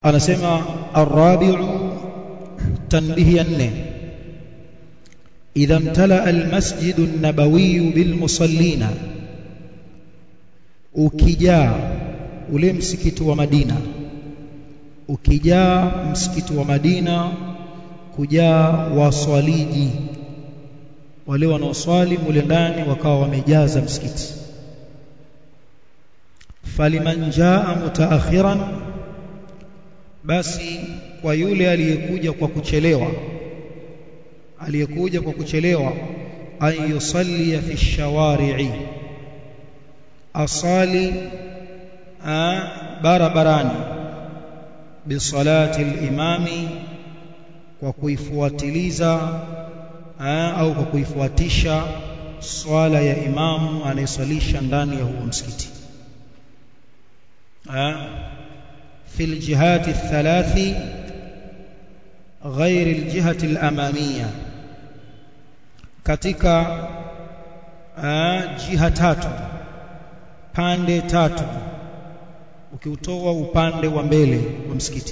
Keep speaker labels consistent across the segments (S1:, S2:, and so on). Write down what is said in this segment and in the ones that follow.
S1: anasema arabi'u tanbihi ya nne idha imtala almasjidu an-nabawi bilmusallina ukijaa ule msikiti wa Madina ukijaa msikiti wa Madina kujaa waswaliji wale wanaoswali mule ndani wakawa wamejaza msikiti faliman jaa mutaakhiran basi kwa yule aliyekuja kwa kuchelewa aliyekuja kwa kuchelewa an yusalli fi shawari'i asali barabarani bisalati al-imami kwa kuifuatiliza au kwa kuifuatisha swala ya imamu anayeswalisha ndani ya huo msikiti في الجهات الثلاث غير الجهة الأمامية katika jiha tatu pande tatu ukiutoa upande wa mbele wa msikiti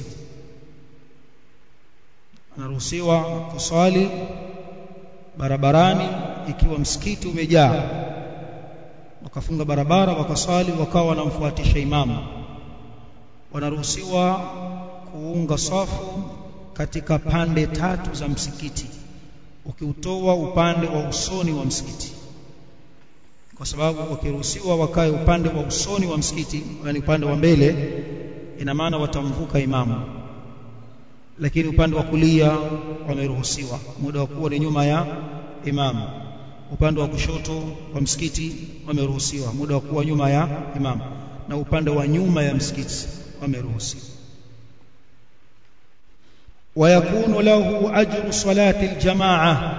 S1: anaruhusiwa kuswali barabarani ikiwa msikiti umejaa wakafunga barabara wakaswali wakawa wanamfuatisha imamu wanaruhusiwa kuunga safu katika pande tatu za msikiti ukiutoa upande wa usoni wa msikiti kwa sababu wakiruhusiwa wakae upande wa usoni wa msikiti yani upande wa mbele ina maana watamvuka imamu lakini upande wa kulia wameruhusiwa muda wa kuwa ni nyuma ya imamu upande wa kushoto wa msikiti wameruhusiwa muda wa kuwa nyuma ya imamu na upande wa nyuma ya msikiti wameruhusiwa ويكون له أجر صلاة الجماعة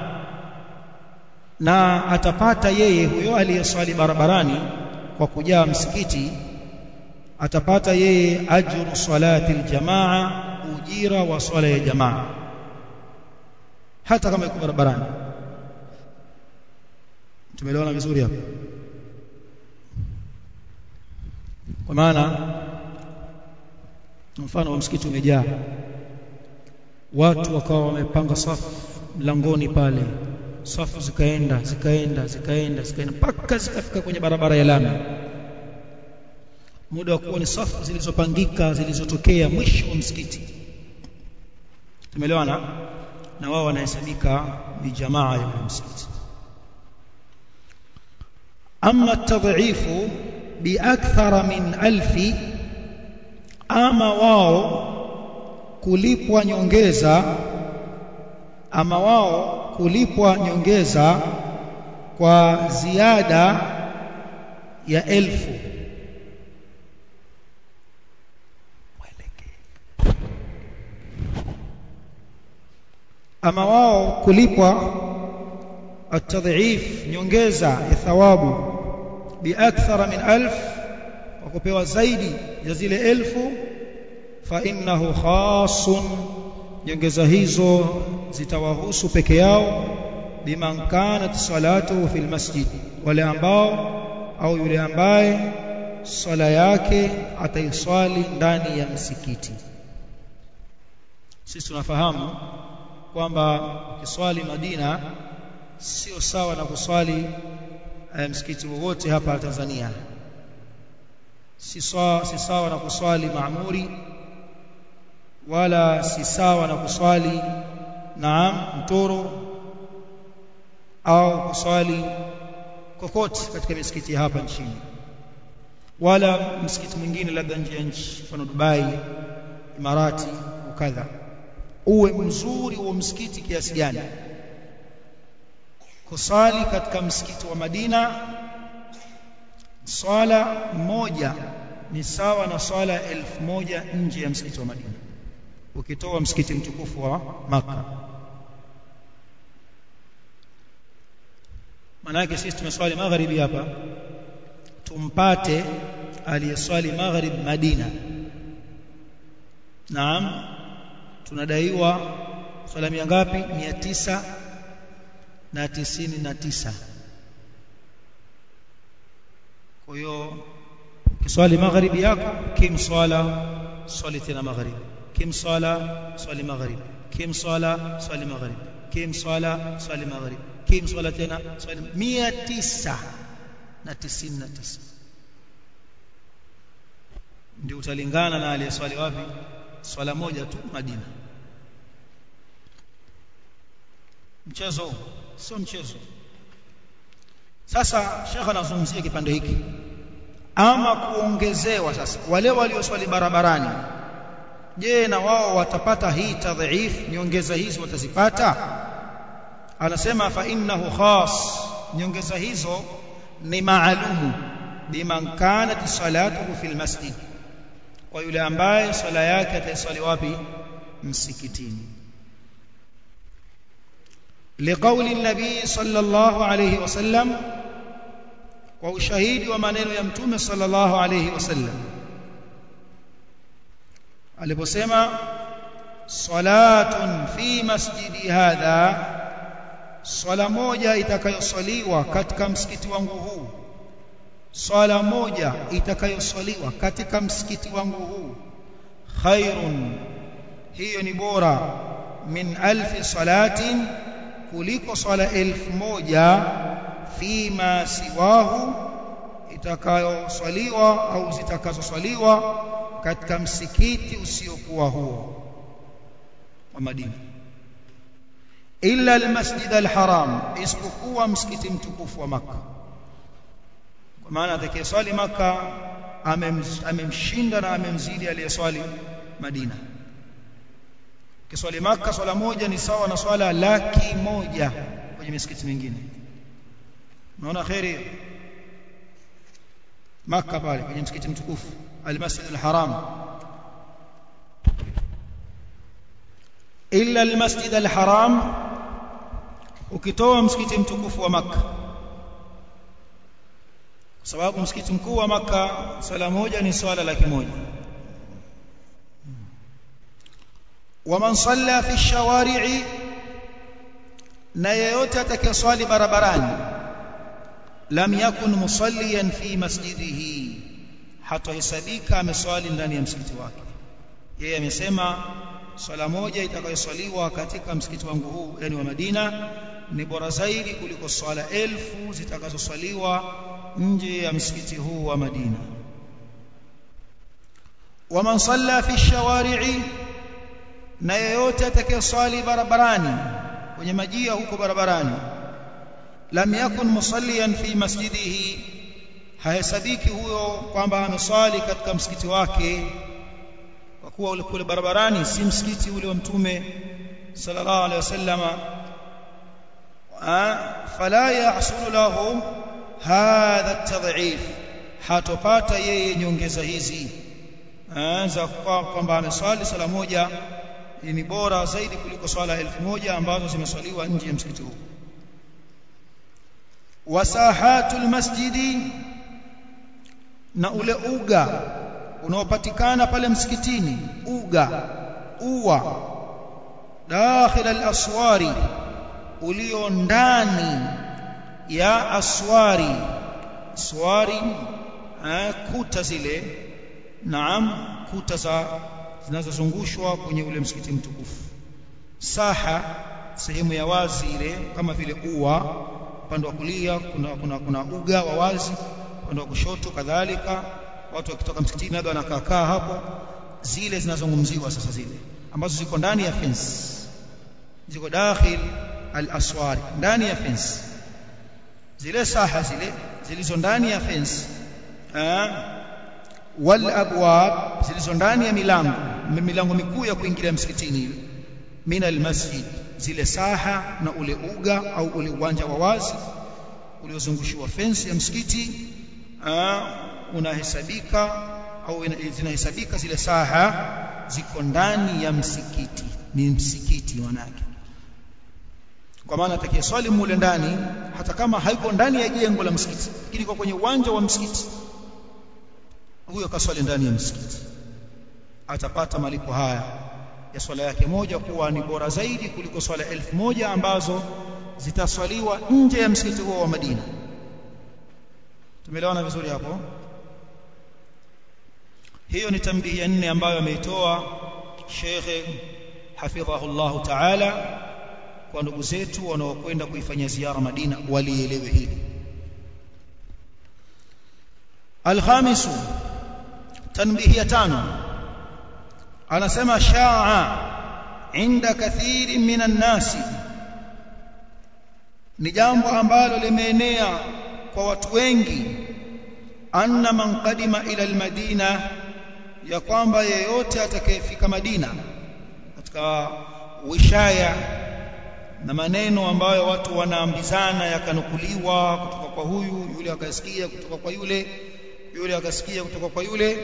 S1: na atapata yeye huyo aliyeswali barabarani kwa kujaa msikiti atapata yeye ajru salati aljamaa ujira wa swala ya jamaa hata kama yuko barabarani tumeelewana vizuri hapo kwa maana mfano wa msikiti umejaa watu wakawa wamepanga safu mlangoni pale safu zikaenda zikaenda zikaenda zikaenda mpaka zikafika kwenye barabara ya lami muda wa kuwa ni safu zilizopangika zilizotokea mwisho wa msikiti tumeelewana na wao wanahesabika ni jamaa ya msikiti ama tadhifu biakthara min alfi ama wao kulipwa nyongeza ama wao kulipwa nyongeza kwa ziada ya elfu ama wao kulipwa atadhif nyongeza ya thawabu biakthara min alf wa kupewa zaidi ya zile elfu fa innahu khasun nyongeza hizo zitawahusu peke yao biman kanat salatuhu fil masjid wale ambao au yule ambaye swala yake ataiswali ndani ya msikiti sisi tunafahamu kwamba ukiswali Madina sio sawa na kuswali eh, msikiti wowote hapa Tanzania si sawa si sawa na kuswali Maamuri wala si sawa na kuswali naam mtoro au kuswali kokote katika misikiti hapa nchini wala msikiti mwingine labda nje ya nchi mfano Dubai Imarati ukadha uwe mzuri wa msikiti kiasi gani kusali katika msikiti wa Madina swala moja ni sawa na swala elfu moja nje ya msikiti wa Madina ukitoa msikiti mtukufu wa maka maana yake sisi tumeswali magharibi hapa tumpate aliyeswali maghrib Madina naam tunadaiwa swala mia ngapi mia tisa na tisini na tisa kwa hiyo kiswali magharibi yako kimswala swali tena magharibi kim sala swali maghrib kim sala swali maghrib kim sala swali maghrib kim swala tena swali 999 ndio utalingana na aliyeswali wapi swala moja tu Madina mchezo sio mchezo sasa shekha anazungumzia kipande hiki ama kuongezewa sasa wale walioswali barabarani je na wao watapata hii tadhif nyongeza hizi watazipata anasema fa innahu khas nyongeza hizo ni maalumu biman kanat salatuhu fil masjid kwa yule ambaye swala yake ataiswali wapi msikitini لقول النبي صلى الله عليه وسلم وشهيد ومنن يمتوم صلى الله عليه وسلم aliposema salatun fi masjidi hadha swala moja itakayoswaliwa katika msikiti wangu huu swala moja itakayoswaliwa katika msikiti wangu huu khairun hiyo ni bora min alfi salatin kuliko swala elfu moja fima siwahu itakayoswaliwa au zitakazoswaliwa katika msikiti usiokuwa huo wa Madina illa almasjid alharam isipokuwa msikiti mtukufu wa maka kwa maana atakayeswali maka amemshinda na amemzidi aliyeswali Madina kiswali maka swala moja ni sawa na swala laki moja kwenye misikiti mingine unaona khairi maka pale kwenye msikiti mtukufu almasjid alharam illa almasjid alharam ukitoa msikiti mtukufu wa maka kwa sababu msikiti mkuu wa maka swala moja ni swala laki moja ومن صلى في الشوارع na yeyote atakayeswali barabarani lam yakun musalliyan fi masjidihi hatahesabika ameswali ndani ya msikiti wake yeye amesema swala moja itakayoswaliwa katika msikiti wangu huu yani wa Madina ni bora zaidi kuliko swala elfu zitakazoswaliwa nje ya msikiti huu wa Madina waman salla fi shawari'i na yeyote atakayeswali barabarani kwenye majia huko barabarani lam yakun musalliyan fi masjidihi hahesabiki huyo kwamba ameswali katika msikiti wake kwa kuwa ule kule barabarani si msikiti ule wa mtume sallallahu alaihi wasallama fala yahsulu lahu hadha at-tad'if hatopata yeye nyongeza hizi za kwamba ameswali sala moja ni bora zaidi kuliko swala elfu moja ambazo zimeswaliwa nje ya msikiti huu wasahatul masjidi na ule uga unaopatikana pale msikitini uga uwa dakhil al-aswari ulio ndani ya aswari swari kuta zile naam kuta za zinazozungushwa kwenye ule msikiti mtukufu saha sehemu ya wazi ile kama vile ua upande wa kulia kuna, kuna, kuna uga wa wazi upande wa kushoto kadhalika watu wakitoka msikitini labda wanakaa hapo zile zinazungumziwa sasa zile ambazo ziko ndani ya fence ziko dakhil al-aswari ndani ya fence zile saha zile zilizo ndani ya fence wal abwab zilizo ndani ya milango milango mikuu ya kuingilia msikitini ile min almasjid zile saha na ule uga au ule uwanja wa wazi uliozungushiwa fence ya msikiti unahesabika au zinahesabika zile saha ziko ndani ya msikiti ni msikiti wanake kwa maana atakayeswali mule ndani hata kama haiko ndani ya jengo la msikiti lakini kwa kwenye uwanja wa msikiti huyo kaswali ndani ya msikiti atapata malipo haya ya swala yake moja kuwa ni bora zaidi kuliko swala elfu moja ambazo zitaswaliwa nje ya msikiti huo wa Madina tumeelewana vizuri hapo hiyo ni tambihi ya nne ambayo ameitoa Sheikh hafidhahullah ta'ala kwa ndugu zetu wanaokwenda kuifanyia ziara Madina walielewe hili الخامس تنبيه tano anasema shaa inda kathiri minan nasi ni jambo ambalo limeenea kwa watu wengi anna man qadima ila almadina ya kwamba yeyote atakayefika Madina katika wishaya na maneno ambayo watu wanaambizana yakanukuliwa kutoka kwa huyu yule akasikia kutoka kwa yule yule akasikia kutoka kwa yule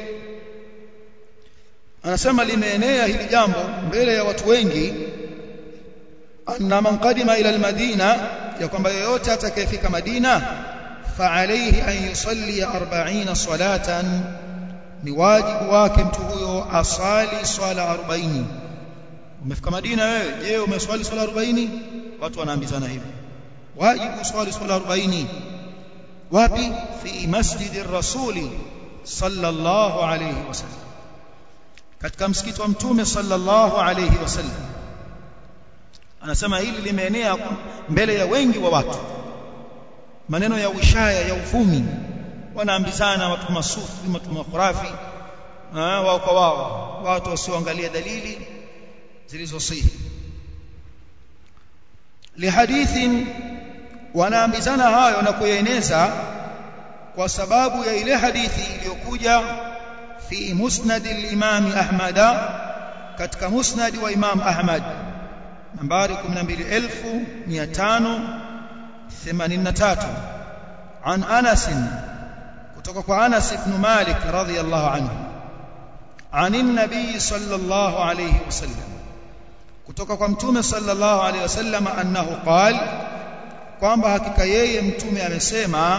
S1: anasema limeenea hili jambo mbele ya watu wengi anna man qadima ila almadina ya kwamba yeyote atakayefika Madina fa alayhi an yusalli 40 salatan ni wajibu wake mtu huyo asali swala 40 umefika Madina wewe je umeswali swala 40 watu wanaambizana hivi wajibu swali swala 40 wapi fi masjidi rasuli sallallahu alayhi wasallam katika msikiti wa mtume sallallahu alayhi wasallam anasema hili limeenea mbele ya wengi wa watu maneno ya ushaya ya uvumi wanaambizana watu masufi watu makhurafi wao kwa wao watu wasioangalia dalili zilizosihi lihadithin wanaambizana hayo na kuyaeneza kwa sababu ya ile hadithi iliyokuja fi musnad al-imam Ahmad katika musnad wa Imam Ahmad nambari 12583 an Anas kutoka kwa Anas ibn Malik radhiyallahu anhu عن النبي صلى الله عليه وسلم kutoka kwa mtume sallallahu alaihi wasallam annahu qal kwamba hakika yeye mtume amesema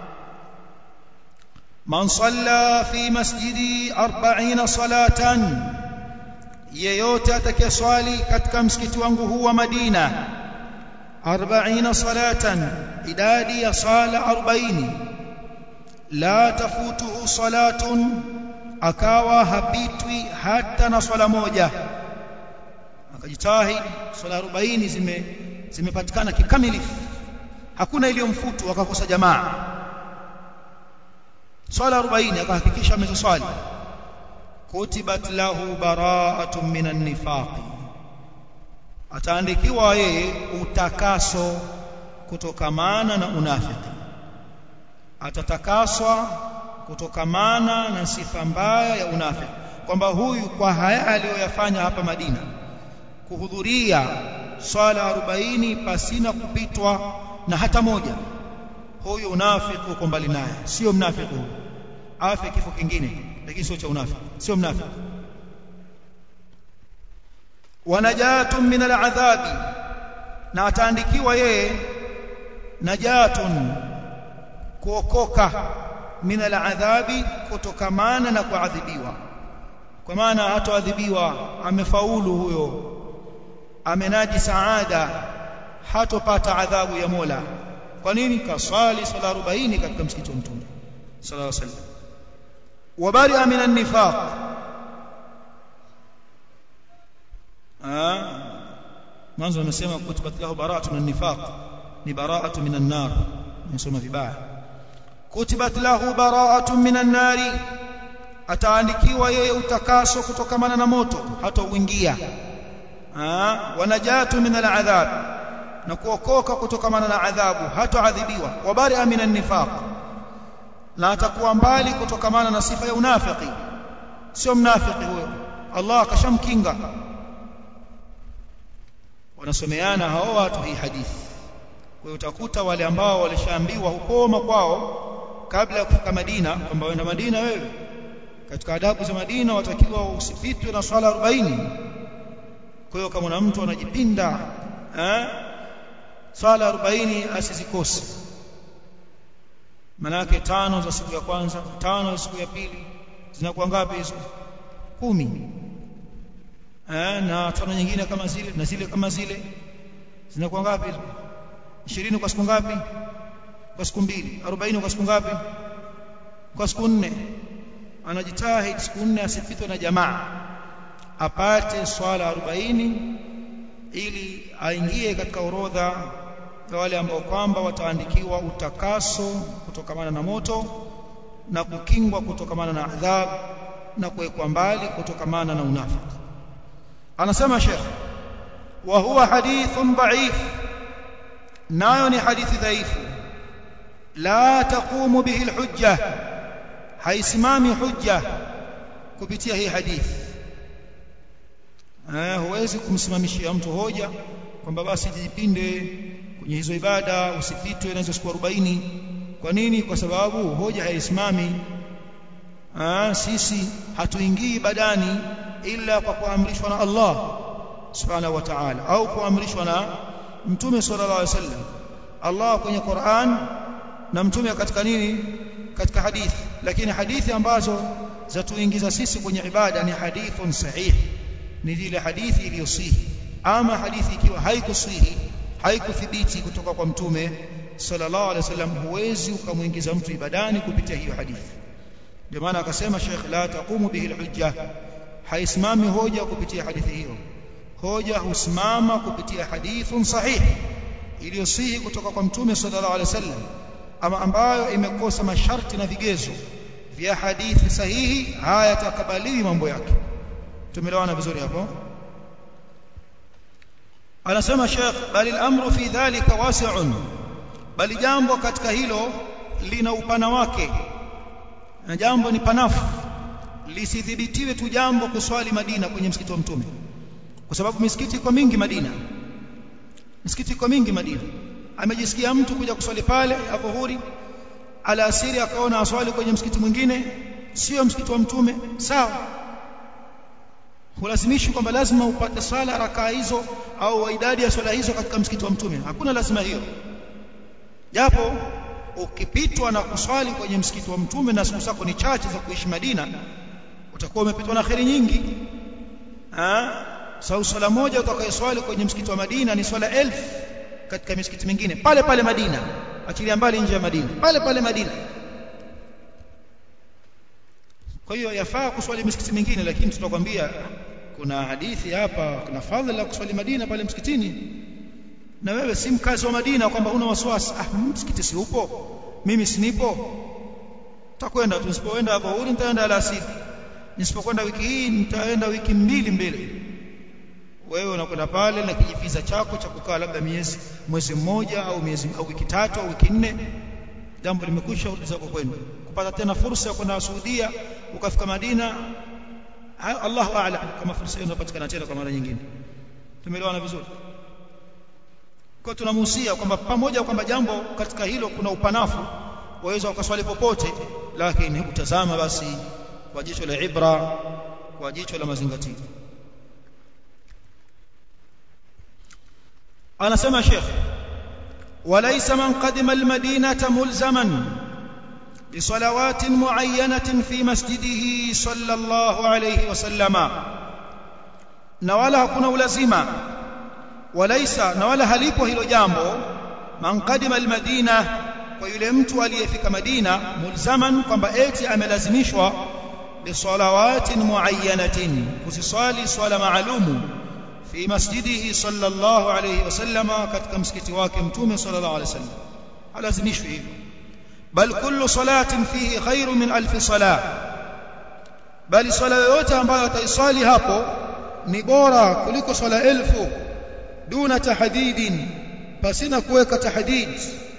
S1: man salla fi masjidi 40 salatan yeyote atakayeswali katika msikiti wangu huu wa Madina 40 salatan idadi ya sala 40 la tafutuhu salatun akawa hapitwi hata na swala moja akajitahidi swala 40 zime zimepatikana kikamilifu hakuna iliyomfutu akakosa jamaa swala 40 akahakikisha ameziswali kutibat lahu bara'atun minan nifaq ataandikiwa yeye utakaso kutokamana na unafiki atatakaswa kutokamana na sifa mbaya ya unafiki kwamba huyu kwa haya aliyoyafanya hapa Madina kuhudhuria swala 40 pasina kupitwa na hata moja huyu unafiki uko mbali naye sio mnafiki huyu afe kifo kingine lakini sio cha unafiki sio mnafiki wanajatun min al'adhabi na ataandikiwa yeye najatun kuokoka min al'adhabi kutokamana na kuadhibiwa kwa maana hatoadhibiwa amefaulu huyo amenaji saada hatopata adhabu ya Mola kwa nini kaswali sala 40 katika msikiti wa mtume sallallahu alaihi wasallam wabari'a min an-nifaq mwanzo amesema kutibat lahu bara'atu min an-nifaq ni bara'atu min an-nar nasoma vibaya kutibat lahu bara'atu min an-nari ataandikiwa yeye utakaso kutokamana na moto hata uingia wanajatu min al-adhab na kuokoka kutokamana na adhabu hatoadhibiwa wabari'a min an-nifaq na atakuwa mbali kutokamana na sifa ya unafiki sio mnafiki huyo Allah akashamkinga wanasomeana hao watu hii hadithi kwa hiyo utakuta wale ambao walishaambiwa hukoma kwao kabla ya kufika Madina kwamba wenda Madina wewe katika adabu za Madina watakiwa usipitwe na swala 40 kwa hiyo kama na mtu anajipinda eh swala 40 asizikose manake tano za siku ya kwanza tano za siku ya pili zinakuwa ngapi hizo kumi eh na tano nyingine kama zile na zile kama zile zinakuwa ngapi hizo 20 kwa siku ngapi kwa siku mbili 40 kwa siku ngapi kwa siku nne anajitahidi siku nne asipitwe na jamaa apate swala 40 ili aingie katika orodha ya wale ambao kwamba wataandikiwa utakaso kutokamana na moto na kukingwa kutokamana na adhabu na kuwekwa mbali kutokamana na unafiki anasema Sheikh wa huwa hadithun dhaif nayo ni hadithi dhaifu la taqumu bihi alhujja haisimami hujja kupitia hii hadithi eh huwezi kumsimamishia mtu hoja kwamba basi jipinde kwenye hizo ibada usipitwe na hizo siku 40 kwa nini kwa sababu hoja haisimami ah sisi hatuingii ibadani ila kwa kuamrishwa na Allah subhanahu wa ta'ala au kuamrishwa na mtume sallallahu alaihi wasallam Allah kwenye Qur'an na mtume katika nini katika hadithi lakini hadithi ambazo zatuingiza sisi kwenye ibada ni hadithun sahih ni zile hadithi iliyosihi ama hadithi ikiwa haikusihi haikuthibiti kutoka kwa mtume sallallahu alaihi wasallam huwezi ukamwingiza mtu ibadani kupitia hiyo hadithi ndio maana akasema Sheikh la taqumu bihi alhujja haisimami hoja kupitia hadithi hiyo hoja husimama kupitia hadithun sahih iliyosihi kutoka kwa mtume sallallahu alaihi wasallam ama ambayo imekosa masharti na vigezo vya hadithi sahihi haya takabaliwi mambo yake tumeelewana vizuri hapo anasema Sheikh bali al-amru fi dhalika wasi'un bali jambo katika hilo lina upana wake na jambo ni panafu lisithibitiwe tu jambo kuswali Madina kwenye msikiti wa mtume kwa sababu misikiti iko mingi Madina misikiti iko mingi Madina amejisikia mtu kuja kuswali pale adhuhuri alasiri akaona aswali kwenye msikiti mwingine sio msikiti wa mtume sawa hulazimishi kwamba lazima upate swala rakaa hizo au idadi ya swala hizo katika msikiti wa mtume hakuna lazima hiyo japo ukipitwa na kuswali kwenye msikiti wa mtume na siku zako ni chache za kuishi Madina utakuwa umepitwa na kheri nyingi ah sababu swala moja utakayoswali kwenye msikiti wa Madina ni swala elfu katika misikiti mingine pale pale Madina achilia mbali nje ya Madina pale pale Madina kwa hiyo yafaa kuswali misikiti mingine lakini tutakwambia kuna hadithi hapa kuna fadhila kuswali Madina pale msikitini na wewe si mkazi wa Madina kwamba una wasiwasi ah msikiti si upo mimi sinipo takwenda tusipoenda hapo huri nitaenda alasiri nisipokwenda wiki hii nitaenda wiki mbili mbele wewe unakwenda pale na kijifiza chako cha kukaa labda miezi mwezi mmoja au miezi au wiki tatu au wiki nne jambo limekwisha urudi zako kwenda kupata tena fursa ya kwenda Saudia ukafika Madina Allahu a'lam kama fursa hiyo inapatikana tena kwa mara nyingine tumeelewana vizuri kwa tunamuhusia kwamba pamoja kwamba jambo katika hilo kuna upanafu waweza ukaswali popote lakini utazama basi kwa jicho la ibra kwa jicho la mazingatio anasema Sheikh وليس من قدم المدينة ملزما بصلوات معينة في مسجده صلى الله عليه وسلم نولا كنا لازما وليس نولا halipo hilo jambo man qadima almadina kwa yule mtu aliyefika Madina mulzaman kwamba eti amelazimishwa bisalawatin muayyanatin kusiswali swala maalumu fi masjidihi sallallahu alayhi wasallama katika msikiti wake mtume sallallahu alayhi wasallam alazimishwe hivyo bal kullu salatin fihi khairu min alf salah bali swala yoyote ambayo ataiswali hapo ni bora kuliko swala elfu duna tahdidin pasina kuweka tahdid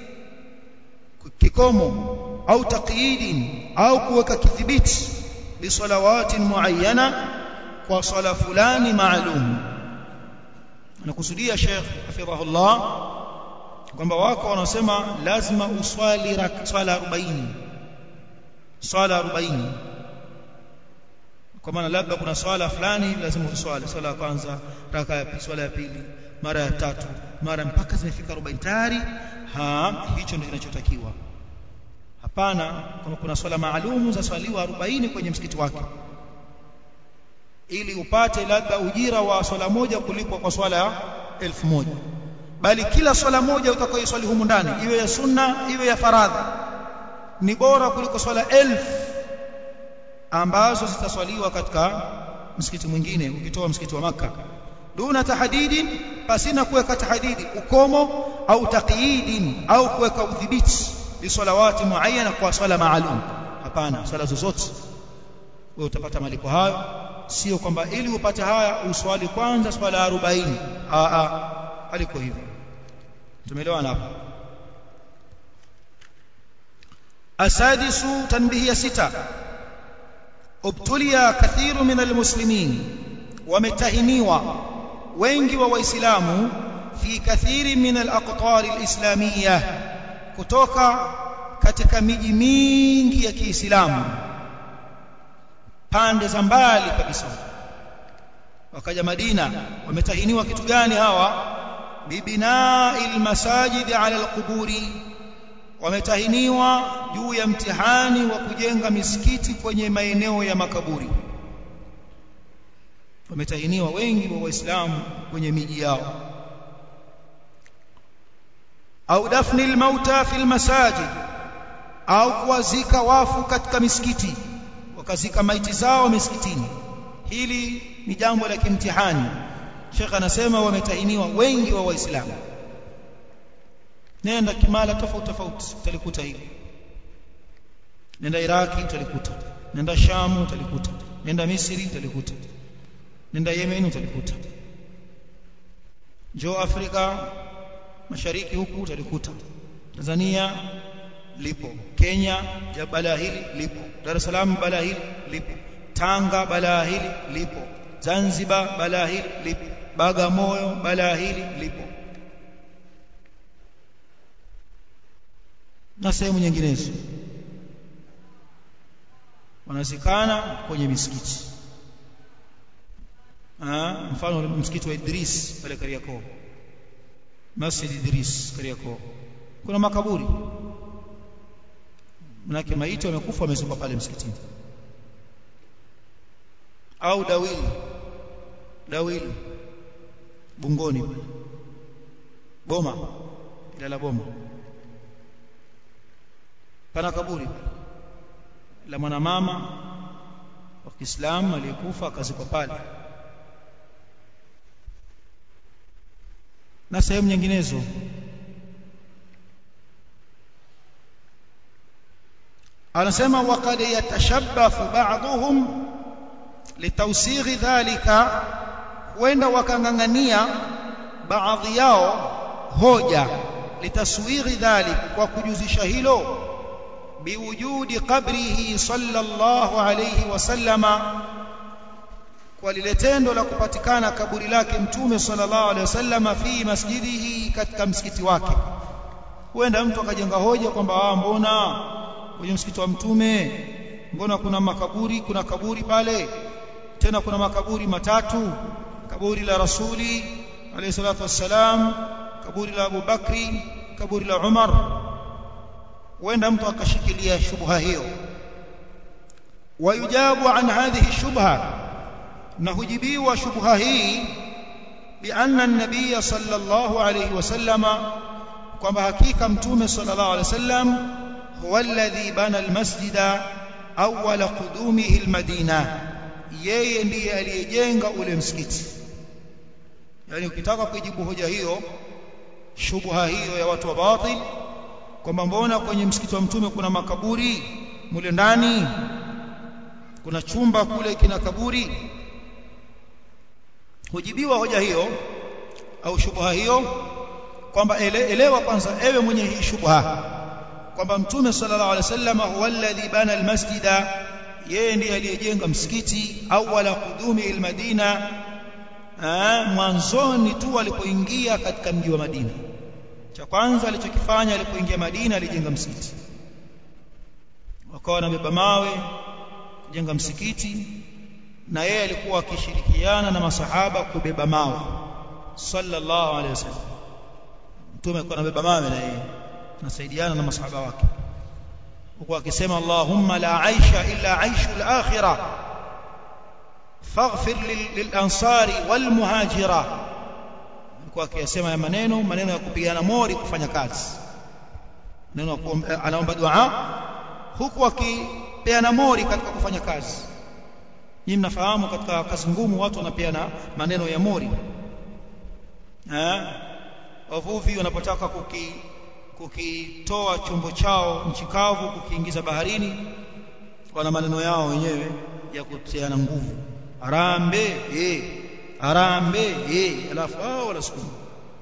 S1: kikomo au taqyidin au kuweka kidhibiti bisalawatin muayyana kwa swala fulani maalum anakusudia Sheikh hafidhahullah kwamba wako wanaosema lazima uswali swala 40 swala 40 kwa maana labda kuna swala fulani lazima uswali swala ya kwanza raka ya pili swala ya pili mara ya tatu mara mpaka zimefika 40 tayari ha hicho ndio kinachotakiwa hapana kama kuna swala maalumu za swaliwa 40 kwenye msikiti wake ili upate labda ujira wa swala moja kulipwa kwa swala elfu moja bali kila swala moja utakayoswali humu ndani iwe ya sunna iwe ya faradhi ni bora kuliko swala elfu ambazo zitaswaliwa katika msikiti mwingine ukitoa msikiti wa maka duna tahdidin pasina kuweka tahdidi ukomo au taqyidin au kuweka udhibiti lisalawati muayyana kwa swala maalum hapana swala zozote wewe utapata malipo hayo sio kwamba ili upate haya uswali kwanza swala 40 a a aliko hivyo tumeelewana hapo asadisu tanbihia sita ubtulia kathiru min almuslimin wametahiniwa wengi wa waislamu fi kathiri min alaqtar alislamiyah kutoka katika miji mingi ya Kiislamu pande za mbali kabisa wakaja Madina wametahiniwa kitu gani hawa bibina'il masajid ala alquburi wametahiniwa juu ya mtihani wa kujenga misikiti kwenye maeneo ya makaburi wametahiniwa wengi wa waislamu kwenye miji yao au dafni almauta fi almasajid au kuwazika wafu katika misikiti wakazika maiti zao misikitini hili ni jambo la kimtihani Sheikh anasema wametahiniwa wengi wa waislamu nenda kimala tofauti tofauti utalikuta hili nenda Iraki utalikuta nenda Shamu utalikuta nenda Misri utalikuta nenda Yemen utalikuta njoo Afrika mashariki huku utalikuta Tanzania lipo Kenya balaa hili lipo Dar es Salaam balaa hili lipo Tanga balaa hili lipo Zanzibar balaa hili lipo Bagamoyo balaa hili lipo na sehemu nyinginezo wanazikana kwenye misikiti ah mfano msikiti wa Idris pale Kariakoo Masjid Idris Kariakoo kuna makaburi manake maiti wamekufa wamezikwa pale msikitini au dawili dawili bungoni pale boma ila la boma pana kaburi la mwanamama wa Kiislamu aliyekufa akazikwa pale na sehemu nyinginezo anasema waqad yatashabbathu ba'dhum litawsighi dhalika huenda wakangangania baadhi yao hoja litaswighi dhalik kwa kujuzisha hilo biwujudi qabrihi sallallahu alayhi wasallama kwa lile tendo la kupatikana kaburi lake mtume sallallahu alayhi wasallama fi masjidihi katika msikiti wake huenda mtu akajenga hoja kwamba ah mbona kwenye msikiti wa mtume mbona kuna makaburi kuna kaburi pale tena kuna makaburi matatu kaburi la rasuli alayhi salatu wassalam kaburi la Abu Bakri kaburi la Umar huenda mtu akashikilia shubha hiyo wayujabu an hadhihi shubha na hujibiwa shubha hii bianna an-nabiy sallallahu alayhi wasallama kwamba hakika mtume sallallahu alayhi wasallam huwa alladhi bana al-masjida awwala qudumihi al-madina yeye ndiye aliyejenga ule msikiti yani ukitaka kujibu hoja hiyo shubha hiyo ya watu wa batil kwamba mbona kwenye msikiti wa mtume kuna makaburi mule ndani kuna chumba kule kina kaburi hujibiwa hoja hiyo au shubha hiyo kwamba ele, elewa kwanza ewe mwenye hii shubha kwamba mtume sallallahu alaihi wasallam huwa alladhi bana almasjida yeye ndiye aliyejenga msikiti awala qudumi almadina mwanzoni tu alipoingia katika mji wa Madina cha kwanza alichokifanya alipoingia Madina alijenga msikiti wakawa wanabeba mawe kujenga msikiti na yeye alikuwa akishirikiana na masahaba kubeba mawe sallallahu alaihi wasallam mtume alikuwa anabeba mawe na yeye nasaidiana na masahaba wake huko akisema Allahumma la aisha illa aishu al-akhirah faghfir lil-ansari wal-muhajira alikuwa akisema maneno maneno ya kupigana mori kufanya kazi neno anaomba dua huku akipeana mori katika kufanya kazi nyinyi mnafahamu katika kazi ngumu watu wanapeana maneno ya mori eh wavuvi wanapotaka kuki kukitoa chombo chao nchi kavu kukiingiza baharini wana maneno yao wenyewe ya kutiana nguvu arambe eh arambe eh alafu hao wanasukuma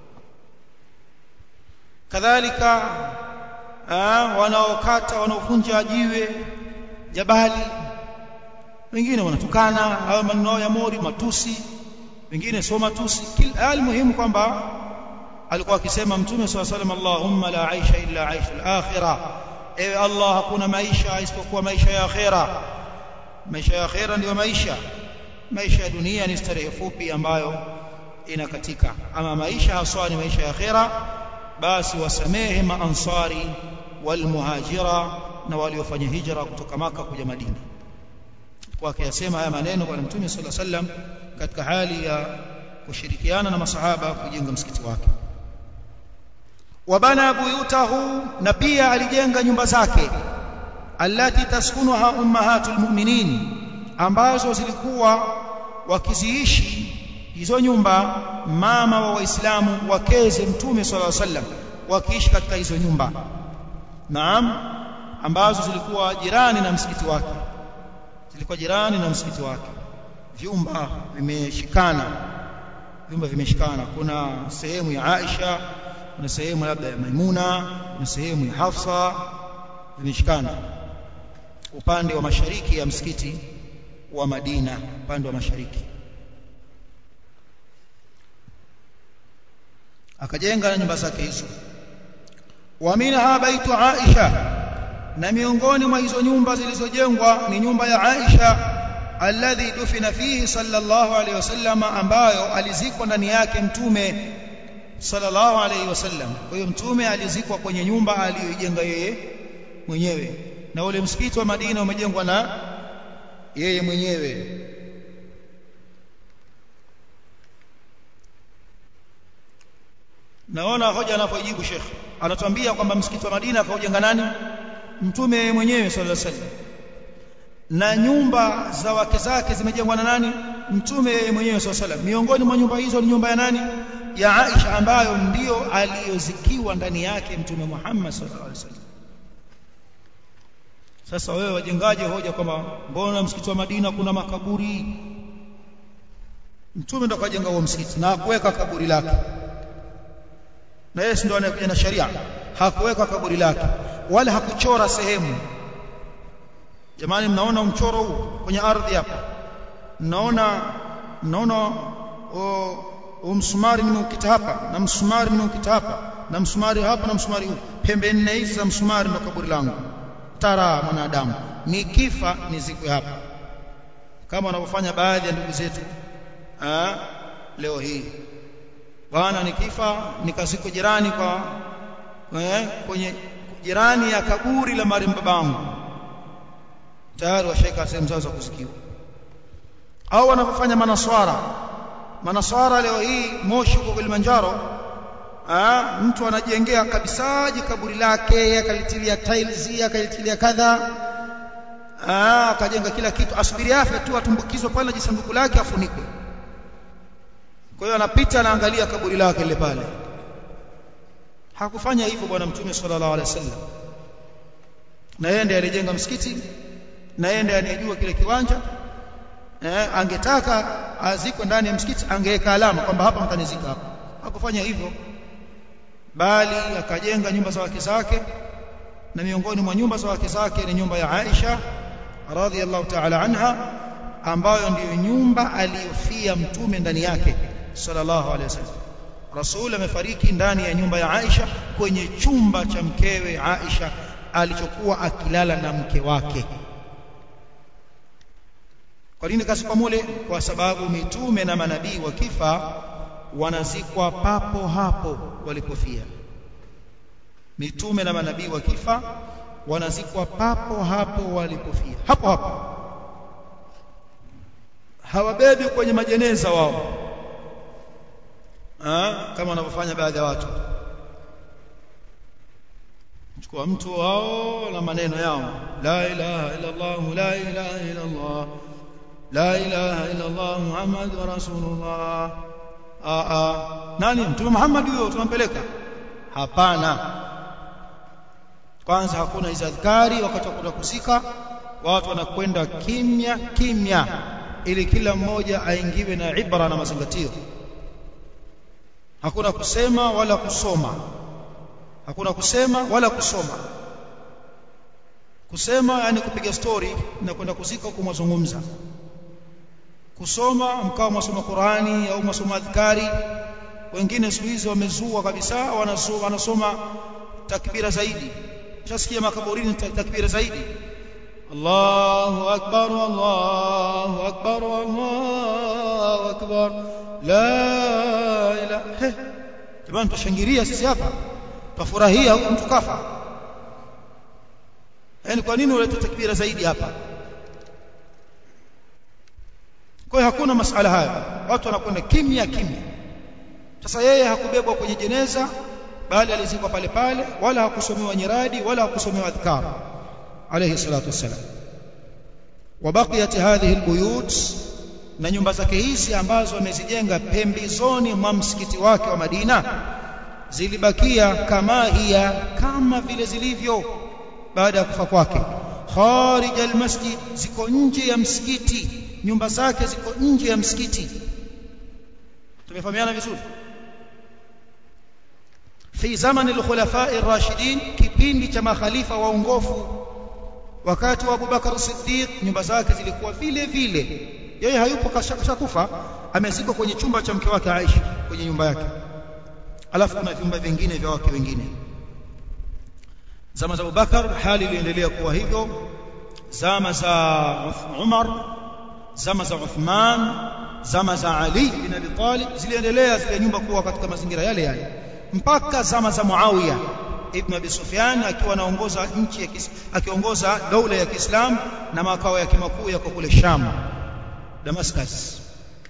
S1: kadhalika wanaokata wanaovunja jiwe jabali wengine wanatukana au maneno ya mori matusi wengine sio matusi kila muhimu kwamba alikuwa akisema mtume swalla salam Allahumma la aisha illa aisha al-akhirah ewe Allah hakuna maisha isipokuwa maisha ya akhira maisha ya akhira ndio maisha maisha ya dunia ni starehe fupi ambayo inakatika ama maisha haswa ni maisha ya akhira basi wasamehe maansari walmuhajira na waliofanya hijra kutoka maka kuja Madina kwa akiyasema haya maneno bwana mtume sallallahu alaihi wasallam katika hali ya kushirikiana na masahaba kujenga msikiti wake wabana buyutahu na pia alijenga nyumba zake allati taskunuha ummahatul mu'minin ambazo zilikuwa wakiziishi hizo nyumba mama wa waislamu wakeze mtume sallallahu alaihi wasallam wakiishi katika hizo nyumba naam ambazo zilikuwa jirani na msikiti wake zilikuwa jirani na msikiti wake vyumba vimeshikana vyumba vimeshikana kuna sehemu ya Aisha kuna sehemu labda ya Maimuna kuna sehemu ya Hafsa vimeshikana upande wa mashariki ya msikiti wa Madina upande wa mashariki akajenga na nyumba zake hizo wa minha baitu Aisha na miongoni mwa hizo nyumba zilizojengwa ni nyumba ya Aisha alladhi dufina fihi sallallahu alayhi wasallam ambayo alizikwa ndani yake mtume sallallahu alayhi wasallam kwa hiyo mtume alizikwa kwenye nyumba aliyoijenga yeye mwenyewe na ule msikiti wa Madina umejengwa na yeye mwenyewe naona hoja anapojibu Sheikh anatuambia kwamba msikiti wa Madina akaujenga nani mtume mwenyewe sallallahu alaihi wasallam na nyumba za wake zake zimejengwa na nani mtume mwenyewe sallallahu alaihi wasallam miongoni mwa nyumba hizo ni nyumba ya nani ya Aisha ambayo ndiyo aliyozikiwa ndani yake mtume Muhammad sallallahu alaihi wasallam sasa wewe wajengaje hoja kwamba mbona msikiti wa Madina kuna makaburi mtume ndo kajenga huo msikiti na hakuweka kaburi lake na yeye ndio anakuja na sharia hakuweka kaburi lake wala hakuchora sehemu jamani mnaona mchoro huu kwenye ardhi hapa mnaona mnaona msumari nimeukita hapa na msumari nimeukita hapa na msumari hapa na msumari huu pembe nne hizi za msumari ndo kaburi langu tara mwanadamu nikifa nizikwe hapa kama wanavyofanya baadhi ya ndugu zetu leo hii bwana nikifa nikazikwa jirani kwa eh, kwenye jirani ya kaburi la marehemu babangu tayari washeka sehemu zao za kuzikiwa au wanapofanya manaswara manaswara leo hii moshi huko Kilimanjaro ah mtu anajengea kabisaji kaburi lake akalitilia tiles akalitilia kadha ah akajenga kila kitu asubiri afe tu atumbukizwe pale jisanduku lake afunikwe kwa hiyo anapita anaangalia kaburi lake lile pale hakufanya hivyo bwana mtume sallallahu alaihi wasallam na yeye ndiye alijenga msikiti na yeye ndiye anejua kile kiwanja eh, angetaka azikwe ndani ya msikiti angeweka alama kwamba hapa mtanizika hapa hakufanya hivyo bali akajenga nyumba za wake zake na miongoni mwa nyumba za wake zake ni nyumba ya Aisha radhiallahu ta'ala anha ambayo ndiyo nyumba aliyofia mtume ndani yake sallallahu alaihi wasallam rasul amefariki ndani ya nyumba ya Aisha kwenye chumba cha mkewe Aisha alichokuwa akilala na mke wake kwa nini kasipa mule kwa sababu mitume na manabii wakifa wanazikwa papo hapo walipofia mitume na manabii wakifa wanazikwa papo hapo walipofia hapo hapo hawabebi kwenye majeneza wao ha? kama wanavyofanya baadhi ya watu chukua mtu wao na maneno yao la ilaha illa Allah la ilaha illa Allah la ilaha illa Allah Muhammadur Rasulullah a a nani mtume Muhammad huyo tunampeleka hapana kwanza hakuna hizo adhkari wakati wa kwenda kusika watu wanakwenda kimya kimya ili kila mmoja aingiwe na ibra na mazingatio hakuna kusema wala kusoma hakuna kusema wala kusoma kusema yani kupiga story na kwenda kuzika huko mwazungumza kusoma mkao mwasoma Qurani au mwasoma adhkari wengine siku hizi wamezua kabisa wanasoma, wanasoma takbira zaidi ushasikia makaburini takbira zaidi Allahu akbar Allahu akbar Allahu akbar la ilaha jamani tushangilia sisi hapa tufurahia huko mtu kafa yani kwa nini ulete takbira zaidi hapa kwa hiyo hakuna masala haya watu wanakwenda kimya kimya sasa yeye hakubebwa kwenye jeneza bali alizikwa pale pale wala hakusomewa nyiradi wala hakusomewa adhkar alayhi salatu wassalam wabaqiyat hadhihi albuyut na nyumba zake hizi ambazo amezijenga pembezoni mwa msikiti wake wa Madina zilibakia kama hiya kama vile zilivyo baada ya kufa kwake kharij almasjid ziko nje ya msikiti nyumba zake ziko nje ya msikiti tumefahamiana vizuri fi zamani al-khulafa ar-rashidin kipindi cha makhalifa waongofu wakati wa Abubakar Siddiq nyumba zake zilikuwa vile vile yeye hayupo kashakufa amezikwa kwenye chumba cha mke wake Aisha kwenye nyumba yake alafu kuna vyumba vingine vya wake wengine zama za Abubakar hali iliendelea kuwa hivyo zama za Umar zama za Uthman zama za Ali bin Abi Talib ziliendelea zile nyumba kuwa katika mazingira yale yale mpaka zama za Muawiya ibn Abi Sufyan akiwa anaongoza nchi ya akiongoza dola ya Kiislamu na makao yake makuu yako kule Sham Damascus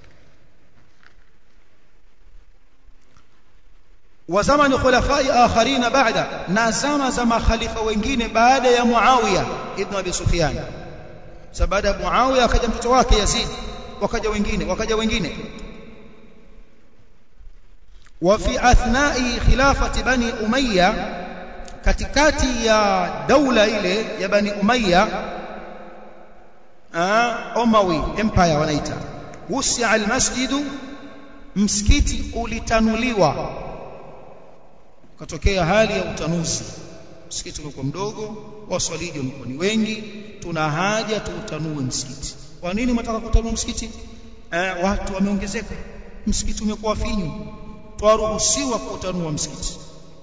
S1: wa zamani khulafai akharin baada na zama za makhalifa wengine baada ya Muawiya ibn Abi Sufyan sababu baada ya Muawiya akaja mtoto wake Yazid wakaja wengine wakaja wengine وفي أثناء خلافة بني أمية katikati ya daula ile ya Bani Umayya Umawi empire wanaita wusia almasjid msikiti ulitanuliwa katokea hali ya utanuzi msikiti ulikuwa mdogo waswaliji walikuwa ni wengi tuna haja tuutanue msikiti kwa nini mtaka kutanua msikiti eh, watu wameongezeka msikiti umekuwa finyu twaruhusiwa kuutanua msikiti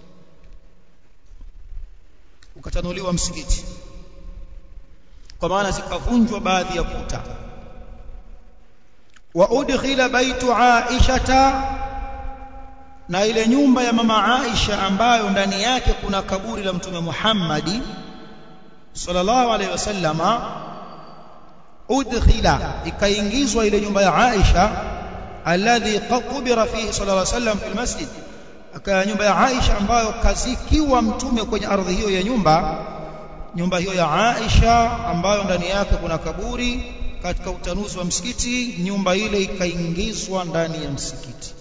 S1: ukatanuliwa msikiti kwa maana zikavunjwa baadhi ya kuta wa udkhila baitu aishata na ile nyumba ya mama Aisha ambayo ndani yake kuna kaburi la mtume Muhammadi sallallahu alaihi wasallama udkhila ikaingizwa ile nyumba ya Aisha alladhi qubira fihi sallallahu alaihi wasallam fil masjid aka nyumba ya Aisha ambayo kazikiwa mtume kwenye ardhi hiyo ya nyumba nyumba hiyo ya Aisha ambayo ndani yake kuna kaburi katika utanuzi wa msikiti nyumba ile ikaingizwa ndani ya msikiti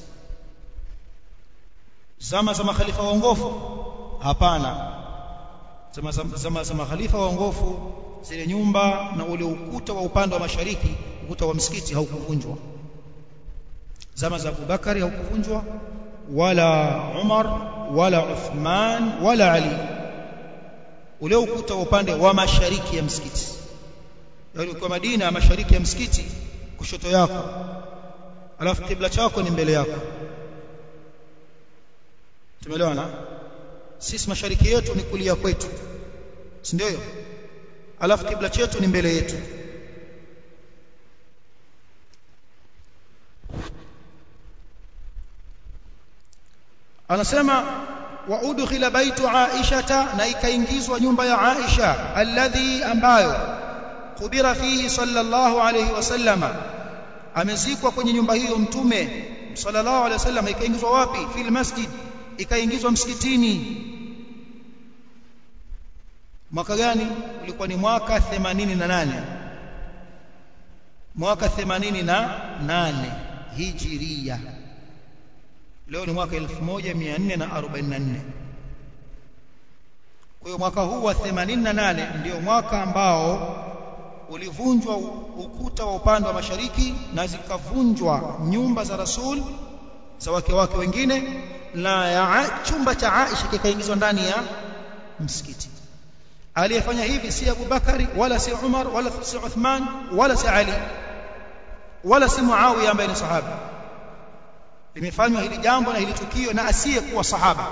S1: zama za makhalifa waongofu hapana zama za, zama za makhalifa waongofu zile nyumba na ule ukuta wa upande wa mashariki ukuta wa msikiti haukuvunjwa zama za Abubakari haukuvunjwa wala Umar wala Uthman wala Ali ule ukuta wa upande wa mashariki ya msikiti yaani kwa Madina mashariki ya msikiti kushoto yako alafu kibla chako ni mbele yako tumeelewana sisi mashariki yetu ni kulia kwetu si ndio alafu kibla chetu ni mbele yetu anasema wa udkhila baitu aishata na ikaingizwa nyumba ya Aisha alladhi ambayo kubira fihi sallallahu alayhi wasallama amezikwa kwenye nyumba hiyo mtume sallallahu alayhi wasallam ikaingizwa wapi fil masjid ikaingizwa msikitini mwaka gani ulikuwa ni mwaka 88 mwaka 88 hijiria leo ni mwaka 1444 kwa hiyo mwaka huu wa 88 ndio mwaka ambao ulivunjwa ukuta wa upande wa mashariki na zikavunjwa nyumba za rasul za wake wake wengine na ya chumba cha Aisha kikaingizwa ndani ya msikiti aliyefanya hivi si Abu Bakari wala si Umar wala si Uthman wala si Ali wala si Muawiya ambaye ni sahaba limefanywa hili jambo na hili tukio na asiyekuwa sahaba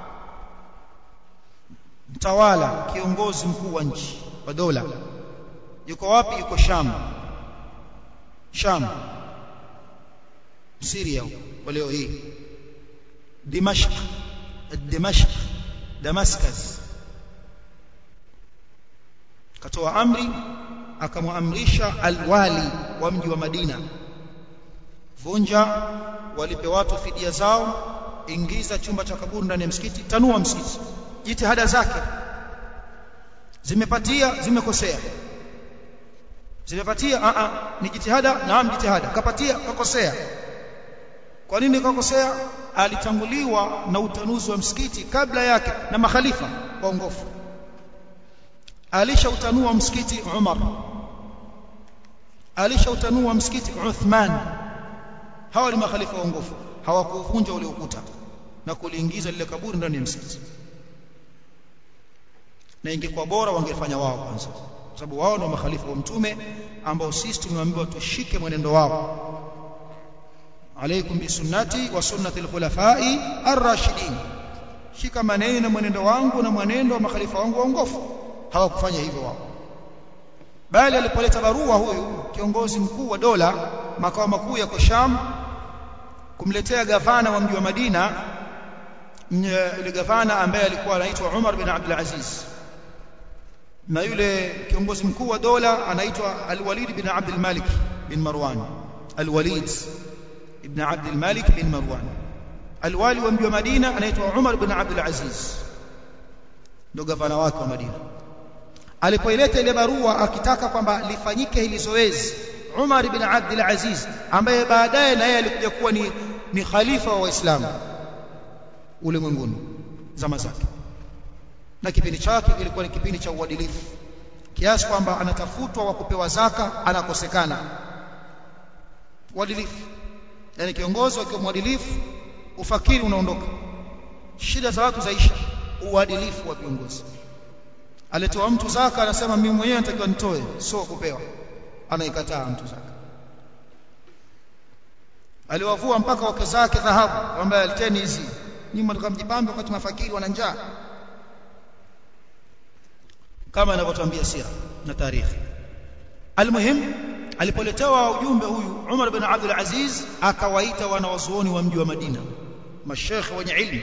S1: mtawala kiongozi mkuu wa nchi wa dola yuko wapi yuko Sham Sham Syria kwa leo hii Dimashq Dimashq Damascus katoa amri akamwamrisha alwali wa mji wa Madina vunja walipe watu fidia zao ingiza chumba cha kaburi ndani ya msikiti tanua msikiti jitihada zake zimepatia zimekosea zimepatia a a ni jitihada naam jitihada kapatia kakosea kwa nini kakosea alitanguliwa na utanuzi wa msikiti kabla yake na makhalifa waongofu alishautanua msikiti Umar alishautanua msikiti Uthman hawa ni makhalifa waongofu hawakuvunja ule ukuta na kuliingiza lile kaburi ndani ya msikiti na ingekuwa bora wangefanya wao kwanza kwa sababu wao ndio makhalifa wa mtume ambao sisi tumeambiwa tushike mwenendo wao alaikum bisunnati wa sunnati alkhulafai ar-rashidin shika maneno na mwenendo wangu na mwenendo wa makhalifa wangu waongofu hawakufanya hivyo wao bali alipoleta barua huyu kiongozi mkuu wa dola makao makuu ya Sham kumletea gavana wa mji wa Madina yule gavana ambaye alikuwa anaitwa Umar bin Abdul Aziz na yule kiongozi mkuu wa dola anaitwa Al-Walid bin Abdul Malik bin Marwan Al-Walid ibn Abdul Malik bin Marwan Al-Wali wa mji wa Madina anaitwa Umar bin Abdul Aziz ndio gavana wake wa Madina alipoileta ile barua akitaka kwamba lifanyike hili zoezi Umar bin Abdul Aziz ambaye baadaye na yeye alikuja kuwa ni, ni khalifa wa Waislamu ulimwenguni zama zake na kipindi chake kilikuwa ni kipindi cha uadilifu kiasi kwamba anatafutwa wa kupewa zaka anakosekana uadilifu yani kiongozi akiwa mwadilifu ufakiri unaondoka shida za watu zaisha uadilifu wa viongozi alitoa mtu zaka anasema mimi mwenyewe natakiwa nitoe sio kupewa anaikataa mtu zaka aliwavua mpaka wake zake dhahabu ambaye aliteni hizi nyuma tukamjipambe wakati mafakiri wana njaa kama anavyotuambia sira na tarehe almuhim alipoletewa ujumbe huyu Umar bin Abdul Aziz akawaita wanawazuoni wa mji wa Madina mashekhe wenye ilmu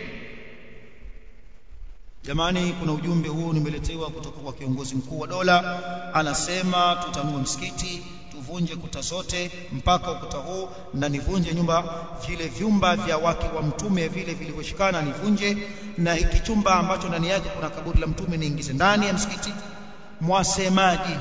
S1: jamani kuna ujumbe huu nimeletewa kutoka kwa kiongozi mkuu wa dola anasema tutanue msikiti tuvunje kuta zote mpaka ukuta huu na nivunje nyumba vile vyumba vya wake wa mtume vile vilivyoshikana nivunje na hiki chumba ambacho ndani yake kuna kaburi la mtume niingize ndani ya msikiti mwasemaji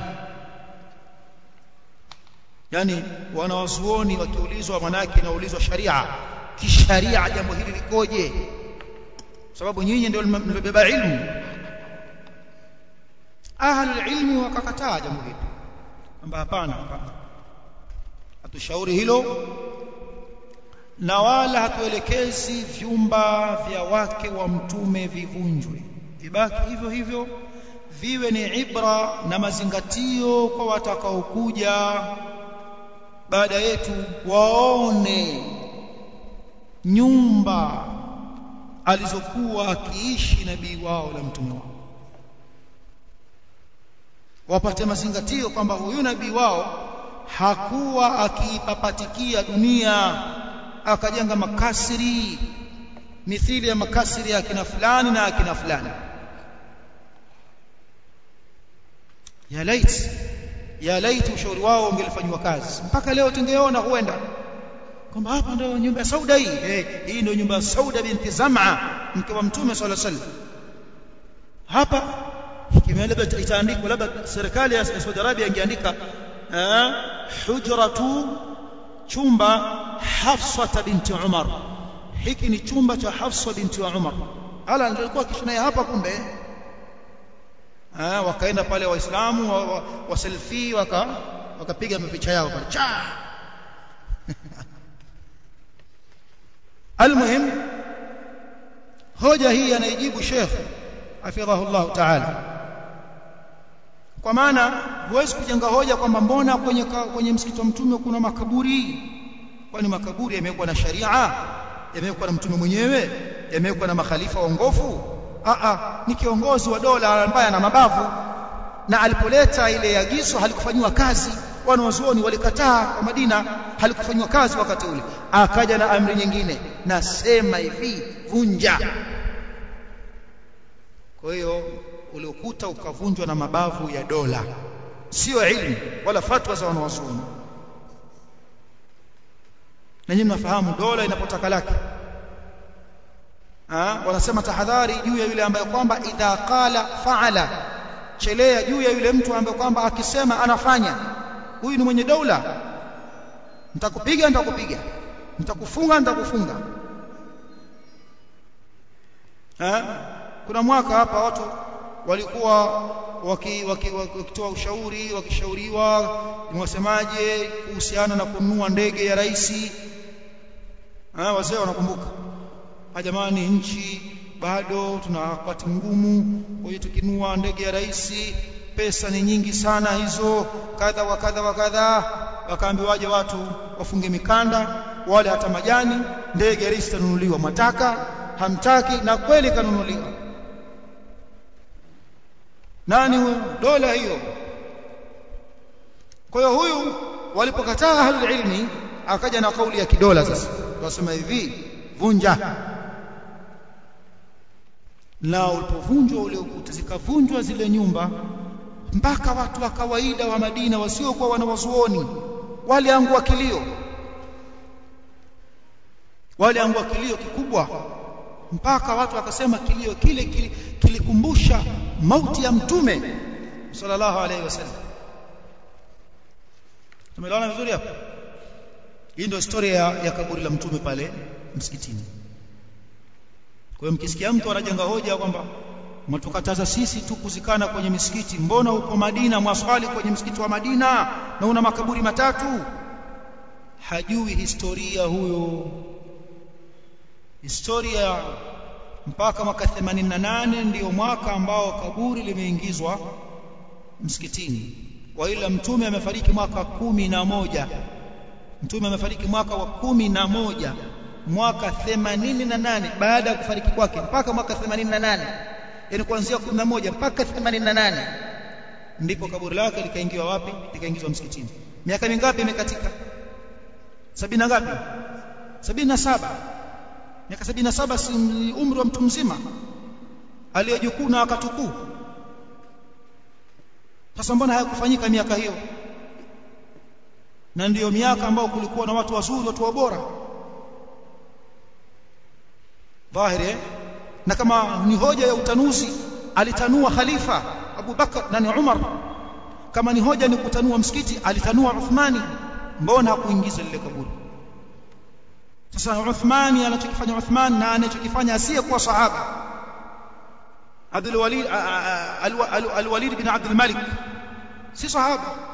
S1: yani wanawazuoni wakiulizwa manake naulizwa sharia kisharia jambo hili likoje sababu nyinyi ndio mmebeba ilmu ahlul ilmi wakakataa jambo hili kwamba hapana hapana hatushauri hilo na wala hatuelekezi vyumba vya wake wa mtume vivunjwe vibaki hivyo hivyo viwe ni ibra na mazingatio kwa watakaokuja baada yetu waone nyumba alizokuwa akiishi nabii wao na mtume wao wapate mazingatio kwamba huyu nabii wao hakuwa akiipapatikia dunia akajenga makasiri mithili ya makasiri ya akina fulani na akina fulani ya lait ya lait ushauri wao ungelifanywa kazi mpaka leo tungeona huenda kwamba hapa ndio nyumba ya Sauda hii eh, hii ndio nyumba ya Sauda binti Zam'a mke wa Mtume صلى الله عليه وسلم hapa kimea labda itaandikwa labda serikali ya Saudi Arabia ingeandika hujratu chumba Hafsa binti Umar hiki ni chumba cha Hafsa binti wa Umar ala ndio alikuwa kishinaye hapa kumbe ah wakaenda pale waislamu wa, wa, wa selfie waka wakapiga mapicha yao pale cha almuhim hoja hii anaijibu Sheikh hafidhahu Allah ta'ala kwa maana huwezi kujenga hoja kwamba mbona kwenye kwenye msikiti wa mtume kuna makaburi kwani makaburi yamewekwa na sharia yamewekwa na mtume mwenyewe yamewekwa na makhalifa waongofu a a ni kiongozi wa dola ambaye ana mabavu na alipoleta ile agizo halikufanywa kazi wanawazuoni walikataa kwa Madina halikufanywa kazi wakati ule akaja na amri nyingine nasema hivi vunja kwa hiyo ule ukuta ukavunjwa na mabavu ya dola sio ilmu wala fatwa za wanawazuoni na nyinyi mnafahamu dola inapotaka lake ah wanasema tahadhari juu ya yule ambaye kwamba idha qala faala chelea juu ya yule mtu ambaye kwamba akisema anafanya huyu ni mwenye dola nitakupiga nitakupiga nitakufunga nitakufunga eh kuna mwaka hapa watu walikuwa wakitoa waki, waki, ushauri wakishauriwa mwasemaje kuhusiana na kununua ndege ya rais ah wazee wanakumbuka jamani nchi bado tuna wakati mgumu kwa hiyo tukinunua ndege ya rais pesa ni nyingi sana hizo kadha wa kadha wa kadha wakaambiwaje watu wafunge mikanda wale hata majani ndege ya rais itanunuliwa mataka hamtaki na kweli kanunuliwa nani huyo dola hiyo kwa hiyo huyu walipokataa ahlul ilmi akaja na kauli ya kidola sasa wasema hivi vunja na ulipovunjwa ule ukuta zikavunjwa zile nyumba mpaka watu wa kawaida wa Madina wasiokuwa wanawazuoni waliangua kilio waliangua kilio kikubwa mpaka watu wakasema kilio kile kilikumbusha mauti ya mtume sallallahu alaihi wasallam tumeelewana vizuri hapo hii ndio historia ya, ya kaburi la mtume pale msikitini kwa hiyo mkisikia mtu anajenga hoja kwamba mtukataza sisi tu kuzikana kwenye misikiti mbona uko Madina mwaswali kwenye msikiti wa Madina na una makaburi matatu hajui historia huyo historia mpaka mwaka 88 ndiyo mwaka ambao kaburi limeingizwa msikitini wa ila mtume amefariki mwaka kumi na moja mtume amefariki mwaka wa kumi na moja mwaka 88 baada ya kufariki kwake mpaka mwaka 88 yani kuanzia 11 mpaka 88 ndipo kaburi lake likaingiwa wapi likaingizwa msikitini miaka mingapi imekatika sabini ngapi sabini na saba miaka sabini na saba si umri wa mtu mzima aliyejukuu na akatukuu sasa mbona hayakufanyika miaka hiyo na ndiyo miaka ambao kulikuwa na watu wazuri watu wabora dhahiri na kama ni hoja ya utanuzi alitanua khalifa Abu Bakar na ni Umar kama ni hoja ni kutanua msikiti alitanua Uthmani mbona hakuingiza lile kaburi sasa Uthmani anachokifanya Uthman na anachokifanya asiyekuwa sahaba Abdul Walid Al-Walid bin Abdul Malik si sahaba